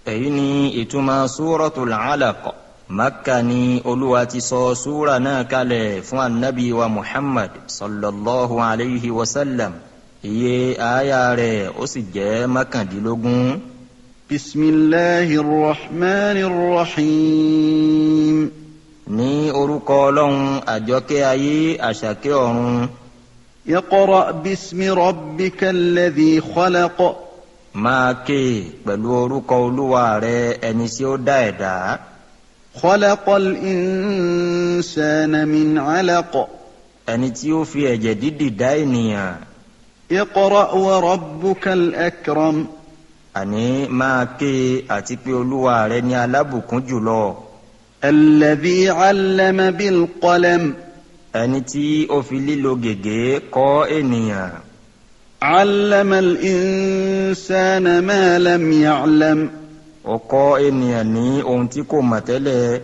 èyí ni ìtumọ̀ súratul alaq makka ni olúwa ti sọ súra náà kalẹ̀ fún anabi wa muhammad sallallahu alayhi wa sallam iye aya rẹ̀ ó sì jẹ́ mọ́kàndínlógún. bisimilahi rahman rahim. ní orúkọ ọlọ́run àjọkẹ́ ayé àṣàkẹ́ ọ̀run. اقرأ باسم ربك الذي خلق máa ké pẹ̀lú orúkọ olúwa rẹ ẹni tí ó dá ẹ̀dá. خلق الإنسان من علق ẹni tí ó fi ẹ̀jẹ̀ dídì dá ènìyàn. اقرأ وربك الأكرم àní máa ké àti pé olúwa rẹ ní alábùkún jùlọ. الذي علم بالقلم ẹni tí ó fi lílo gègé kọ́ ènìyàn. علم الإنسان ما لم يعلم ó kọ́ ènìyàn ní ohun tí kò mọ̀ tẹ́lẹ̀.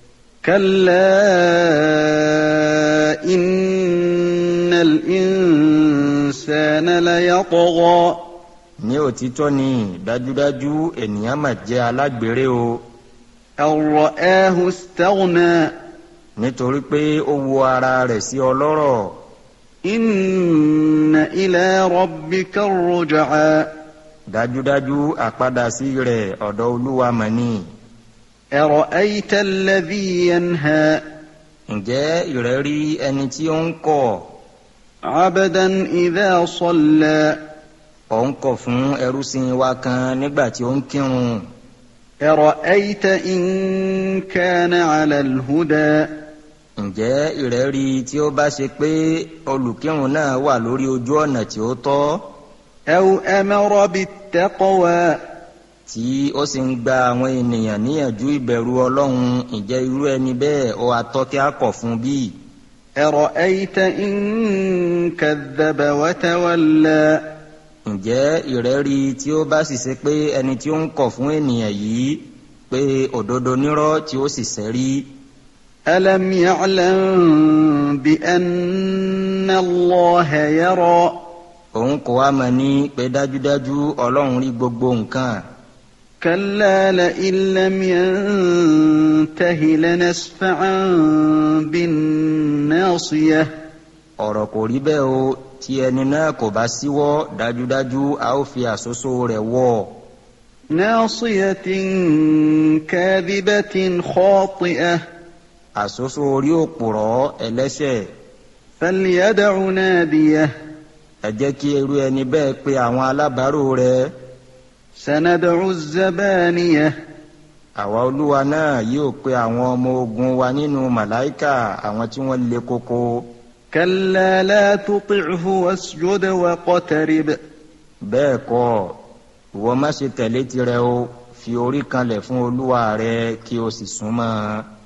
كلا إن الإنسان ليطغى ní òtítọ́ ni dájúdájú ènìyàn mà jẹ́ alágbèrè o أن رآه استغنى nítorí pé ó wo ara rẹ̀ sí ọlọ́rọ̀ إن إلى ربك الرجعى dájúdájú àpadà sí rẹ̀ ọ̀dọ̀ olúwa mà ní. أرأيت الذي ينهى ǹjẹ́ ìrẹ́rí ẹni tí ó ń kọ̀ عبدا إذا صلى ọ̀ ń kọ̀ fún ẹrúsìn wa kan nígbà tí ó ń kírun أرأيت إن كان على الهدى ǹjẹ́ ìrẹ́rí tí ó bá ṣe pé olùkírun náà wà lórí ojú ọ̀nà tí ó tọ́ أو أمر بالتقوى tí ó sì ń gba àwọn ènìyàn níyànjú ìbẹ̀rù ọlọ́run ǹjẹ́ irú ẹni bẹ́ẹ̀ ó atọ́kẹ́ akọ̀ fún bíi. أرأيت إن كذب وتولى ǹjẹ́ ìrẹ́rí tí ó bá sì ṣe pé ẹni tí ó ń kọ̀ fún ènìyàn yìí pé òdodo nírọ́ tí ó sì sẹ́rí ألم يعلم بأن الله يرى òun kò wá mọ̀ ní pé dájúdájú ọlọ́run rí gbogbo nǹkan كلا لئن لم ينته لنسفعا بالناصية ọ̀rọ̀ kò rí bẹ́ẹ̀ o tí ẹni náà kò bá síwọ́ dájúdájú a ó fi àsosó rẹ̀ wọ̀ ناصية كاذبة خاطئة àsosó orí òpùrọ́ ẹlẹ́ṣẹ̀ فليدع ناديه ẹ jẹ́ kí irú ẹni bẹ́ẹ̀ pe àwọn alábàárò rẹ̀ سندع الزبانية àwa olúwa náà yóò pe àwọn ọmọ ogun wa nínú màláìkà àwọn tí wọ́n le koko كلا لا تطعه واسجد واقترب bẹ́ẹ̀ kọ́ ìwọ má ṣe tẹ̀lé tirẹ̀ o fi orí kanlẹ̀ fún olúwa rẹ kí o sì súnmọ́ ọ.